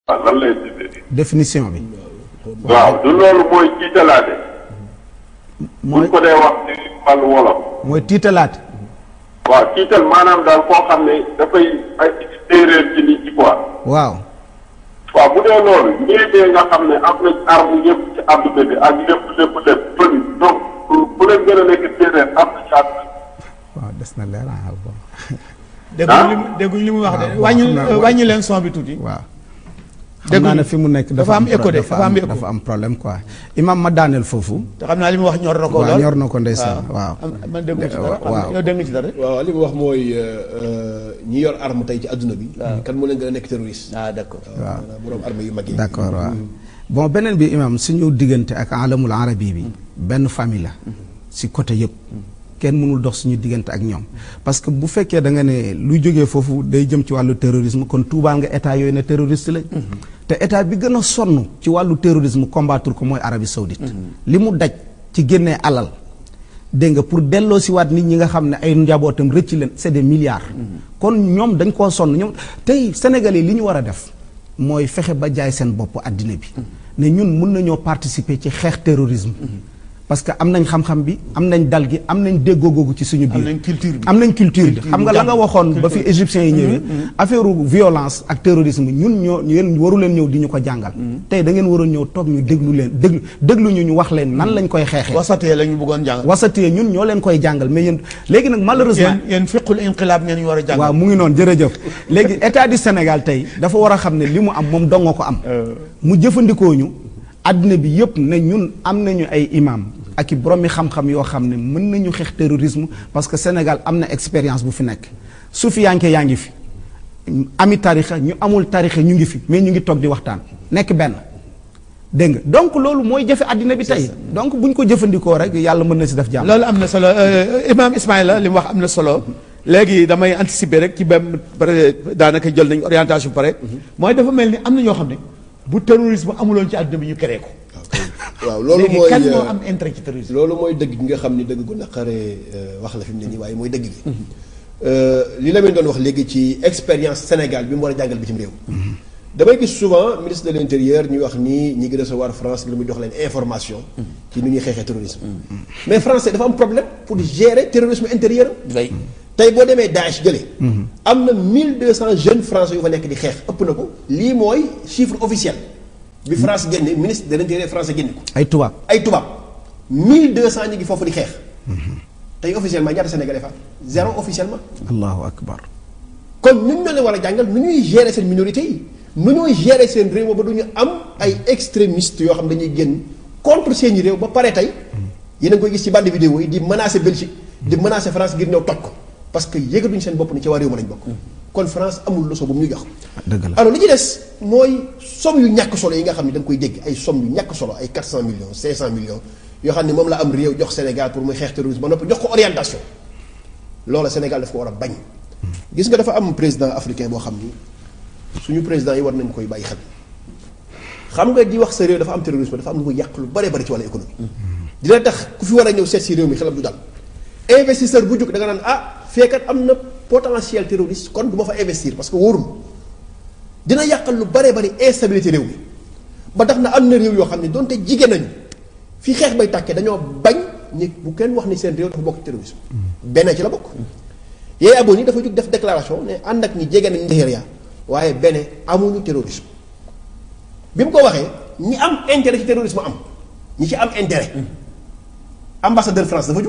waaw lan lay définir. définition bi. waaw du loolu mooy jiitalaate. mooy buñ ko dee wax ci wàllu wolof. mooy tiitalaate. waaw jiital maanaam daal koo xam ne dafay ay téeréer ci nit ñi quoi. waaw. waaw bu dee loolu ñii dee nga xam ne am nañ arme yëpp ci àdduna bi ak lépp lépp lépp përi donc bu leen gën a nekk téeréer am na ci àdduna bi. waaw des na leer ah bon. dégguñ li mu dégguñ li mu wax de waaw, wàññi xam naa- wàññi leen son bi tuuti. waaw. xam dégguñu naa ne fi mu nekk dafa am écho de, dafa dafa am am écho. dafa am problème quoi. imam ma daaneel foofu. te xam naa li mu wax ñor na ko waaw lool. ñor na ko ndeysaan waaw. am- man dégg nga ci dara. waaw. yow dégg nga ci dara. waaw li mu wax mooy ñi yor arme tey ci adduna bi. kan moo leen gën a nekk terroriste. ah d'accord. waaw. maanaam borom arme yu mag yi. d'accord waaw bon beneen bi imam suñu diggante ak alamul arabi bi benn famille la si côté yëpp kenn mënul dox suñu diggante ak ñoom parce que bu fekkee da nga ne luy jógee foofu day jëm ci wàllu terrorisme kon tuubaal nga état yooyu ne terroriste lañ te état bi gën a sonn ci wàllu terrorisme combattre ko mooy Arabie Saoudite li mu daj ci génnee alal dégg nga pour delloo si waat nit ñi nga xam ne ay njabootam rëcc leen c'est des milliards kon ñoom dañ koo sonn ñoom tey Sénégalais li ñu war a def mooy fexe ba jaay seen bopp àddina bi ne ñun mun nañoo participer ci xeex terrorisme parce que am nañ xam-xam bi am nañ dal gi am nañ déggoo googu ci suñu biir am nañ culture bi. am nañ culture bi xam nga la nga jàng. waxoon ba fi égyptiens yi ñëwee affaire violence ak terrorisme ñun ñoo yéen waru leen ñëw di ñu ko jàngal tey da ngeen waroon ñëw toog ñu déglu leen déglu déglu ñu ñu wax leen nan lañ koy xeexee wasatee la ñu bëggoon jàng. wasatee ñun ñoo leen koy jàngal mais yéen léegi nag malheureusement yéen yéen fiqul inqilaab ngeen ñu war a jàng. waaw mu ngi noonu jërëjëf léegi état du Sénégal tey dafa war a xam ne li mu am moom dongoo ko am mu jëfandikoo ñu àddina bi yëpp ne ñun am nañu ay imam ak i boromi xam-xam yoo xam ne mën nañu xeex terrorisme parce que Sénégal am na expérience bu fi nekk su fi yanke yaa ngi fi ami tarixa ñu amul tarixa ñu ngi fi mais ñu ngi toog di waxtaan nekk benn dégg nga donc loolu mooy jëfe àddina bi tey donc bu ñu ko jëfandikoo rek yàlla mën na si def jàmm loolu am na solo euh, Imaam Ismaïla li mu wax am na solo léegi damay anticiper rek ci benn pare daanaka jël nañ orientation pare mooy dafa mel ni am na ñoo xam ne bu terrorisme amuloon ci àdduna bi ñu créé ko. waaw loolu léegi mooy kan moo am intérêt ci terrorisme. loolu mooy dëgg gi nga xam ni dëgg gu naqaree wax la fi mu ne nii waaye mooy dëgg gi. li la doon wax léegi ci expérience Sénégal bi mu war a jàngal bitim réew. damay gis souvent ministre de l' intérieur ñuy wax ni ñi ngi recevoir France ngir mu jox leen information. ci nu ñuy xeexee terrorisme. mais français dafa am problème pour gérer terrorisme intérieur. day tey boo demee Daesh jëlee. am na 1200 jeunes français yu fa nekk di xeex ëpp na ko. lii mooy chiffre officiel. bi France génne ministre de l' intérieur français génne ko. ay tubaab ay tubaab 1200 ñu ngi foofu di xeex. tey officiellement ñaata Sénégalais fa zéro officiellement. allahu akbar kon ñun ñoo leen war a jàngal nu ñuy gérer seen minorité yi nu ñuy gérer seen réew ba du ñu am ay extrémistes yoo xam dañuy génn contre seeni réew ba pare tey yéen a ngi koy gis ci bande vidéo yi di menacer Belgique di menacer France ngir ñëw toj ko parce que yëgatuñu seen bopp ni ci waa réew ma lañ bokk. kon France amul leçon bu mu ñu jox. dëgg la alors li ci des mooy somme yu ñàkk solo yi nga xam ne da nga koy dégg ay somme yu ñàkk solo ay 400 millions 500 millions yoo xam ne moom la am réew jox Sénégal pour muy xeex terrorisme ba noppi jox ko orientation loola Sénégal daf ko war a bañ. gis nga dafa am président africain boo xam ni suñu président yi war nañ koy bàyyi xel xam nga di wax sa réew dafa am terrorisme dafa am lu muy yàq lu bare bari ci wàllu économie. dina tax ku fi war a ñëw seet si réew mi xelam du dal investisseur bu jóg da nga naan ah feekat am na potentiel terroriste kon du ma fa investir parce que wóorul dina yàqal lu bare bari instabilité réew mi ba tax na am na réew yoo xam ne donte jigéen nañu fi xeex bay tàkkee dañoo bañ ni bu kenn wax ni seen réew dafa bokk terrorisme benn ci la bokk yooyu aboon yi dafa jóg def déclaration ne ànd ak ni jege nañ Nigéria waaye benn amuñu terrorisme bi mu ko waxee ñi am intérêt ci terrorisme am ñi ci am intérêt ambassadeur France dafa jóg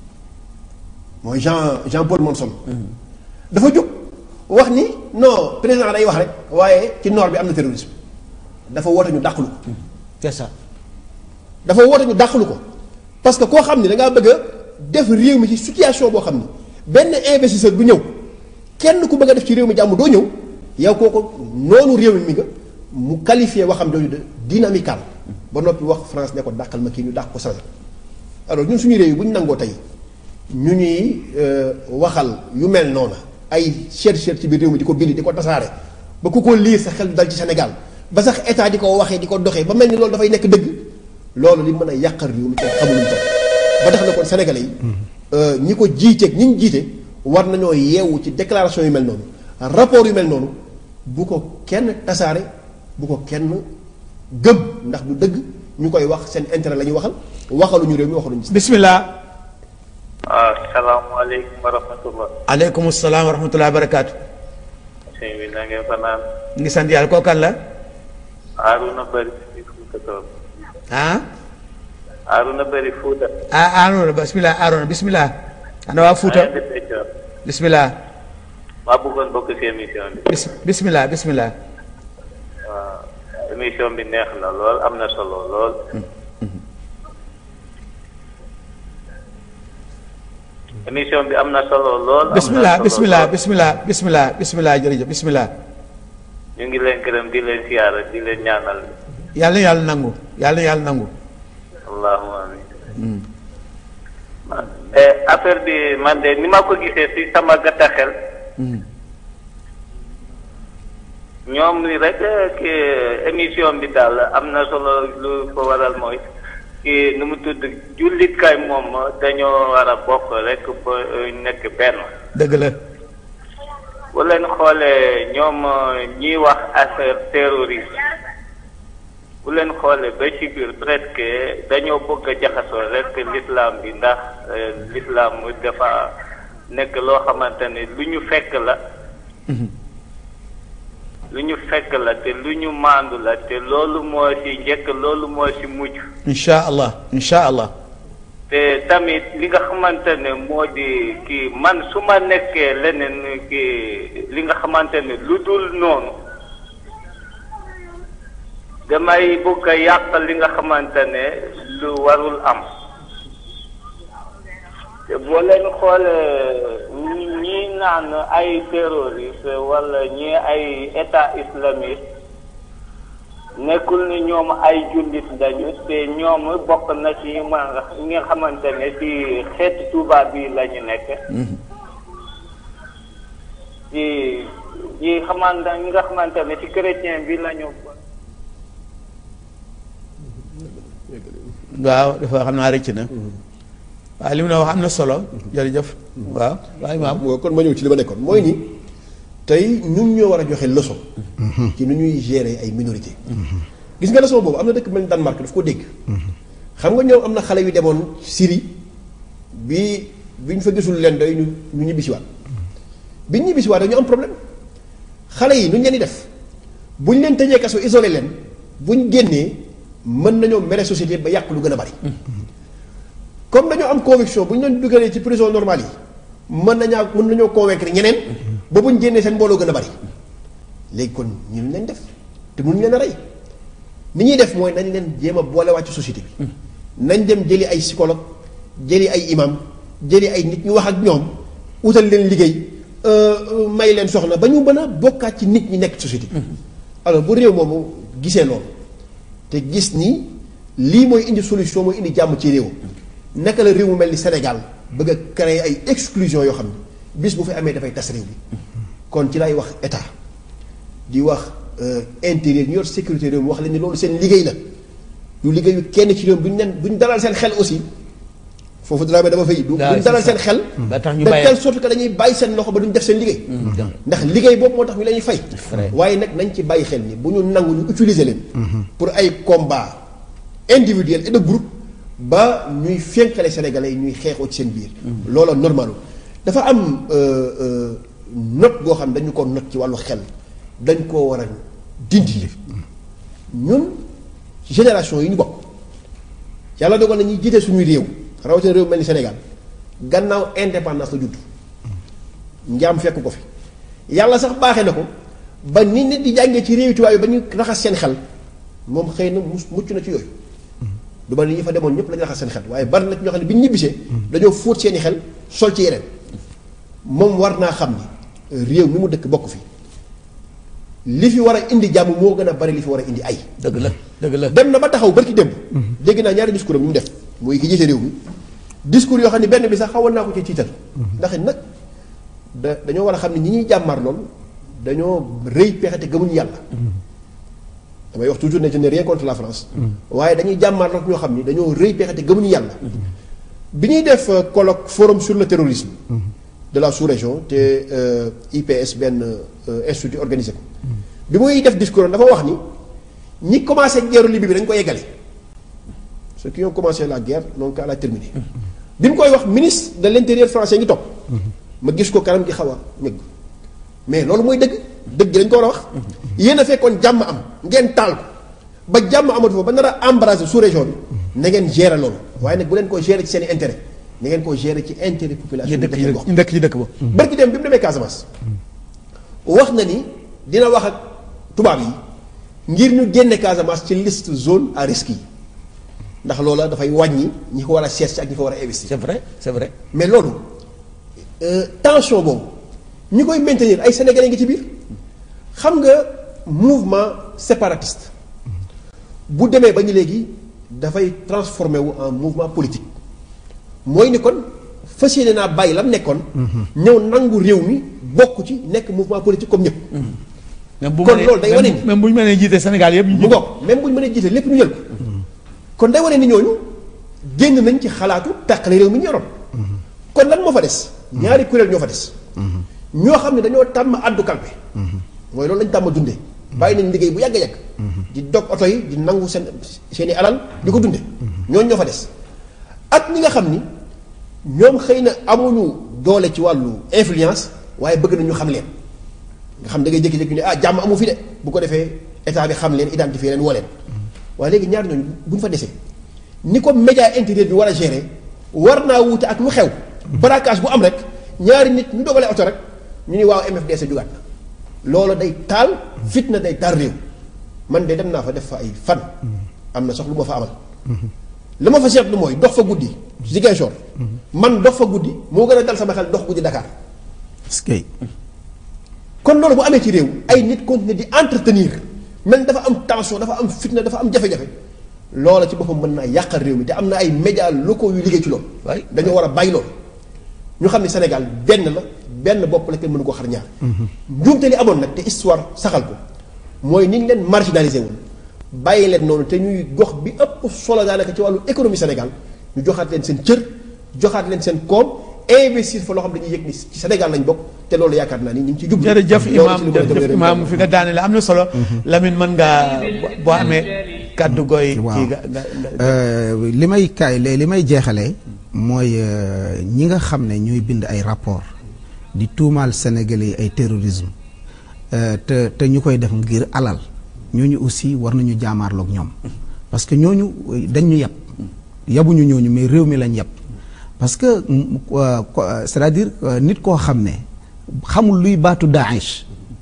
mooy Jean Jean Paul Monson dafa jóg wax ni non président day wax rek waaye ci nord bi am na terrorisme dafa woote ñu dàqalu ko c'est ça. dafa woote ñu dàqalu ko parce que koo xam ni da ngaa bëgg a def réew mi ci situation boo xam ni benn investisseur bu ñëw kenn ku bëgg a def ci réew mi jàmm doo ñëw yow kooku noonu réew mi nga mu qualifié waxam jooju de dynamical ba noppi wax France ne ko dàqal ma kii ñu dàq ko changé alors ñun suñu réew yi bu ñu nangoo tey ñu ñuy waxal yu mel noonu ay chercheur ci biir réew mi di ko bind di ko tasaare ba ku ko lire sa xel dal ci Sénégal ba sax état di ko waxee di ko doxee ba mel ni loolu dafay nekk dëgg loolu li mën a yàqal réew mi te xamuluñ ko ba tax na kon sénégalais yi ñi ko jiiteeg ñi ñu jiite war nañoo yeewu ci déclaration yu mel noonu rapport yu mel noonu bu ko kenn tasaare bu ko kenn gëm ndax du dëgg ñu koy wax seen intérêt la ñuy waxal waxaluñu réew mi waxaluñu si. bismillah waaw salaamaaleykum wa rahmatullah. aleykum salaam wa rahmatullahi wa barakaatu sëñ bi na ngeen fanaan. ngi sant yàlla koo kan la Aaruna Bari Fuuta Tool. ah Aaruna Bari Fuuta. ah Aaroona bismillah Aaroona bismillah ana waa Fuuta maa ngi leen di feccoon. bismillah maa bëggoon bokk ci émission bi. bis bismillah bismillah waaw émission bi neex na lool am na solo lool. émission bi am na solo lool. am na bismillah solo bismillah lool. bismillah bismillah bismillah jërëjëf bismillah ñu ngi leen gërëm di leen siyaara di leen ñaanal. yàlla na yàlla nangu yàlla na yàlla nangu allahumma amin. Eh, affaire bi man de ni ma ko gisee ci sama gàtta xel. ñoom ni rek ki émission bi daal am na solo lu ko waral mooy ki nu mu tudd jullit kay moom dañoo war a bokk rek ba eh, nekk benn. dëgg la bu leen xoolee ñoom ñiy wax affaire terroriste bu leen xoolee ba ci biir presque dañoo bëgg a jaxasoo rek l'islam bi ndax eh, l'islam dafa nekk loo xamante ne lu ñu fekk la lu ñu fekk la te lu ñu maandu la te loolu moo ci njëkk loolu moo ci mujj insha allah insha allah te tamit li nga xamante ne moo di kii man su ma nekkee leneen kii li nga xamante ne lu dul noonu damay bëgg a yàq li nga xamante ne lu warul am te boo leen xoolee ñi ñi naan ay terroriste wala ñi ay état islamique nekkul ni ñoom ay jullit lañu te ñoom bokk na ci ñi ma nga ñi nga xamante ne ci xeetu tubaab bi la ñu nekk. ci ñi xamante ñi nga xamante ne ci chrétien bi la ñu. waaw dafa xam naa rëcc na waaye li mu ne wax am na solo jërëjëf waaw waaw imaam moo kon ma ñëw ci li ma nekkoon mooy ni tey ñun ñoo war a joxe leçon ci nu ñuy gérer ay minorité gis nga leçon boobu am na dëkk mel ni Danemark daf ko dégg xam nga ñoom am na xale yu demoon Syrie bi bi ñu fa gisul leen doy ñu ñu ñibbisiwaat bi ñu ñibbisiwaat dañu am problème xale yi nu ñu leen di def bu ñu leen tëjee kaso isolé leen bu ñu génnee mën nañoo mere société ba yàq lu gën a bari comme dañoo am conviction bu ñu leen dugalee ci prison normale yi mën nañaa mën nañoo convaincre ñeneen ba bu ñu génnee seen mbooloo gën a bari léegi kon ñu leen def te mënuñ leen a rey ni ñuy def mooy nañ leen jéem a boolewaat ci société bi nañ dem jëli ay psychologue jëli ay imam jëli ay nit ñu wax ak ñoom utal leen liggéey may leen soxna ba ñu mën a bokkaat ci nit ñi nekk ci société bi alors bu réew moomu gisee loolu te gis ni lii mooy indi solution mooy indi jàmm ci réew naka la réew mu mel ni Sénégal bëgg a créer ay exclusion yoo xam ne bis bu fi amee dafay tas réew bi kon ci lay wax état di wax intérieur ñu yor sécurité réew mi wax leen ni loolu seen liggéey la du liggéeyu kenn ci réew mi duñ leen duñ dalal seen xel aussi foofu dara dama fay. du duñ dalal seen xel. ba tax ñu de bàyyi telle sorte que dañuy bàyyi seen loxo ba duñ def seen liggéey. ndax liggéey boobu moo tax ñu leen fay. waaye nag nañ ci bàyyi xel ni bu ñu nangu ñu utiliser leen. pour ay combat individuel et de groupe ba ñuy fénkale sénégalais yi ñuy xeexoo ci seen biir. loola normalu dafa am note goo xam dañu ko note ci wàllu xel dañ koo war a dindi ñun génération yi ñu bokk yàlla dogal na ñuy jiite suñuy réew rawatina réew mel ni Sénégal gannaaw indépendance la judd njaam fekk ko fi yàlla sax baaxee na ko ba nit nit di jàngee ci réewi tubaab yi ba ñu raxas seen xel moom xëy na mus mucc na ci yooyu du ma ni ñi fa demoon ñëpp lañu raxas seen xel waaye bari na ci ñoo xam ne bi ñu ñibbisee dañoo fóot seeni xel sol ci yeneen moom war naa xam ni réew mi mu dëkk bokk fi li fi war a indi jàmm moo gën a bari li fi war a indi ay dëgg la dëgg la dem na ba taxaw barki démb dégg naa ñaari discours am ñu mu def mooy ki jiite réew mi discours yoo xam ne benn bi sax xawoon naa ko ci tiital ndax it nag da dañoo war a xam ne ñi ñuy jàmmaar lool dañoo rëy pexe te gëmuñu yàlla damay wax toujours ne je n'ai rien contre la France waaye dañuy jàmmaar lool ñoo xam ni dañoo rëy pexe te gëmuñu yàlla bi ñuy def colloque forum sur le terrorisme de la sous-région te IPS benn institut organisé ko bi muy def discours dafa wax ni ñi commencé guerre Libye bi dañ ko yeggale ceux qui ont commencé la guerre n'ont qu'à la terminer bi mu koy wax ministre de l'intérieur français ngi topp ma gis ko kanam gi xaw a ñëgg mais loolu mooy dëgg dëgg dañ ko war a wax yéen a fekkoon jàmm am ngeen taal ko ba jàmm amatu fa ba nar a embraser sous région bi na ngeen gérer loolu waaye nag bu leen ko gérer ci seen i intérêt na ngeen ko gérer ci intérêt population ñu bi dëkk dëkk gox ñu dëkk ci dëkk ba barki dem bi mu demee Casamance wax na ni dina wax ak tubaab yi ngir ñu génne Casamance ci liste zone à risque yi ndax loola dafay wàññi ñi ko war a seet si ak ñi ko war a investir c'est vrai c'est vrai mais loolu euh, tension boobu ñi koy maintenir ay sénégalais ngi ci biir xam nga mouvement séparatiste bu demee ba ñu léegi dafay transformé wu en mouvement politique mooy ni kon fas yéene naa bàyyi lam nekkoon. ñëw nangu réew mi bokk ci nekk mouvement politique comme ñëpp. même bu Kon mënee- loolu day même- wane ni- même bu ñu mënee jiite Sénégal yëpp ñu mu jiite ngoog même bu ñu mënee jiite lépp ñu jël ko. kon day wane ni ñooñu génn nañ ci xalaatu tàqale réew mi ñu yoroon. kon lan moo fa des. ñaari kuréel ñoo fa des. ñoo xam ne dañoo tàmm addu kalpe. mooy loolu lañ tàmm dundee. bàyyi nañ liggéey bu yàgg a yàgg. di dog oto yi di nangu seen seen i alal di ko dundee. ñooñu ñoo fa des. ak ñi nga xam ni ñoom xëy na amuñu doole ci wàllu influence waaye bëgg nañu xam leen. nga xam da ngay jékki-jékki ne ah jàmm amu fi de bu ko defee état bi xam leen identifier leen woo leen waaye léegi ñaar ñooñu bu ñu fa desee ni ko média intérieur bi war a gérer war naa wuute ak lu xew. braquage bu am rek ñaari nit ñu dogalee oto rek ñu ni waaw MFDC jugaat na loolu day taal fitna day taal réew man de dem naa fa def fa ay fan. am na sax lu ma fa amal. li ma fa seetlu mooy dox fa guddi. Ziguinchor. man dox fa guddi moo gën a dal sama xel dox guddi Dakar. est-ce que kon loolu bu amee ci réew ay nit continuer di entretenir mel dafa am tension dafa am fitna dafa am jafe-jafe loola ci boppam mën naa yàqal réew mi te am na ay médias locaux yu liggéey ci loolu. waay dañoo war a bàyyi loolu. ñu xam ne Sénégal benn la benn bopp la kenn mënu ko xar ñaar. njuumte li amoon nag te histoire saxal ko mooy ni ñu leen marginalisé woon bàyyi leen noonu te ñuy gox bi ëpp solo daanaka ci wàllu économie Sénégal ñu joxaat leen seen cër joxaat leen seen koom investir fa loo xam dañuy yëg ni ci Sénégal lañ bokk te loolu yaakaar naa ni ñu ngi ci jublu. jërëjëf loolu imaam ci li mën a jërëjëf jëmale imaam réew fi nga daane la am na solo Lamine mën ngaa bo- boo amee kàddu gooy waaw kii nga nga nga- Euh, li may kaay li may jeexalee mooy euh, ñi nga xam ne ñooy bind ay rapport di tuumaal Sénégalais yi ay terrorisme euh, te te ñu koy def ngir alal ñooñu aussi war nañu jaamaarloog ñoom parce que ñooñu euh, dañ ñu yab yabuñu ñooñu mais réew mi lañ yab parce que mm, euh, ko- euh, c'est-à-dire euh, nit koo xam ne xamul luy baatu Daesh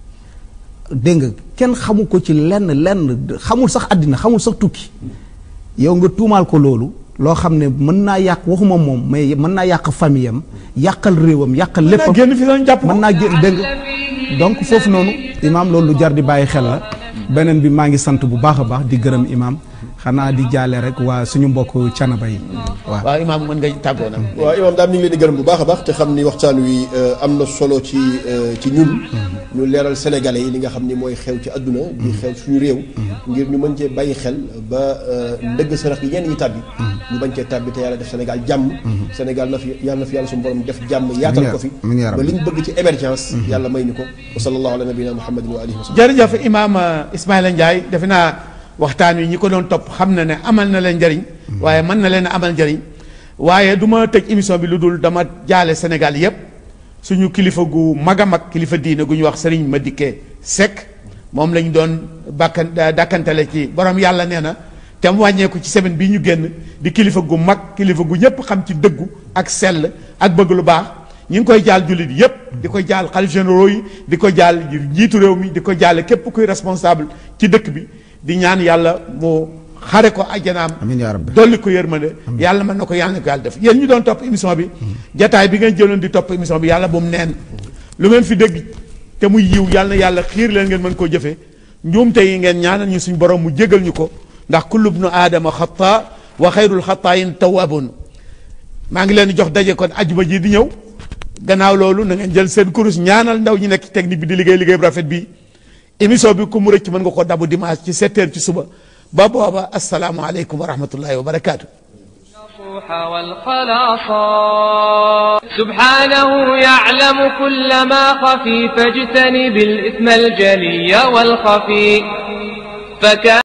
dégg nga kenn xamu ko ci lenn lenn xamul sax àddina xamul sax tukki yow nga tuumaal ko loolu loo xam ne mën naa yàq waxuma moom mais mën naa yàq famille am yàqal réewam yàqal léppam génn fi doon jàpp mën naa génn dégg nga donc foofu noonu imaam loolu lu jar di bàyyi xel la beneen bi maa ngi sant bu baax a baax di gërëm imaam xanaa di jaale rek waa suñu mbokk canaba yi waaw waaw imaam mën nga tàggoo nag waaw imaam daal ñu ngi leen di gërëm bu baax a baax te xam ni waxtaan wi euh, am na solo ci euh, ci ñun ñu leeral sénégalais yi li nga xam ni mooy xew ci àdduna di xew suñu réew ngir ñu mën cee bàyyi xel ba euh, ndëgg sërëx yi ñenn ñi tàbbi ñu bañ cee tàbbi te yàlla def Sénégal jàmm Sénégal na fi yàlla na fi yàlla suñu borom def jàmm yaatal ko fi amiin yaa ba rabbi. li ñu bëgg ci émergence yàlla may ñu ko wa sallallahu ala nabiyina muhammadin wa alihi wa sallam jërëjëf imaam Ismaïla Ndiaye defe naa waxtaan wi ñi ko doon topp xam na ne amal na leen njëriñ waaye mën na leen a amal njëriñ waaye du ma tëj émission bi lu dul dama jaale Sénégal yépp suñu kilifa gu mag a mag kilifa diine gu ñu wax Serigne Madické Seck moom lañ doon bàkkan dàkkantale ci borom yàlla nee na te mu wàññeeku ci semaine bii ñu génn di kilifa gu mag kilifa gu ñëpp xam ci dëggu ak sell ak bëgg lu baax ñi ngi koy jaal jullit yépp di ko jaal xalif généraux yi di ko jaal njiitu réew mi di ko jaale képp kuy responsable ci dëkk bi di ñaan yàlla mu xare ko ajjanaam amiin yaa rabbi dolli ko yërmande yàlla mën na ko yàlla na ko yàlla def yéen ñu doon topp émission bi jataay bi ngeen jëloon di topp émission bi yàlla bu mu neen lu ngeen fi dégg te muy yiw yàlla na yàlla xiir leen ngeen mën koo jëfee njuumte yi ngeen ñaanal ñu suñ borom mu jégal ñu ko ndax kullu bnu aadama xata wa xayrul xataayin tawwabun maa ngi leen di jox daje kon ajuma ji di ñëw gannaaw loolu na ngeen jël seen kurus ñaanal ndaw ñi nekk ci technique bi di liggéey liggéey bu rafet bi émission bi ku mu rëcc mën nga ko dabu dimanche ci 7 heures ci suba ba booba asalaamualeykum wa rahmatullahi wa barakaatu. النصوح والخلاصا سبحانه يعلم كل ما خفي فاجتنب الإثم الجلي والخفي فكان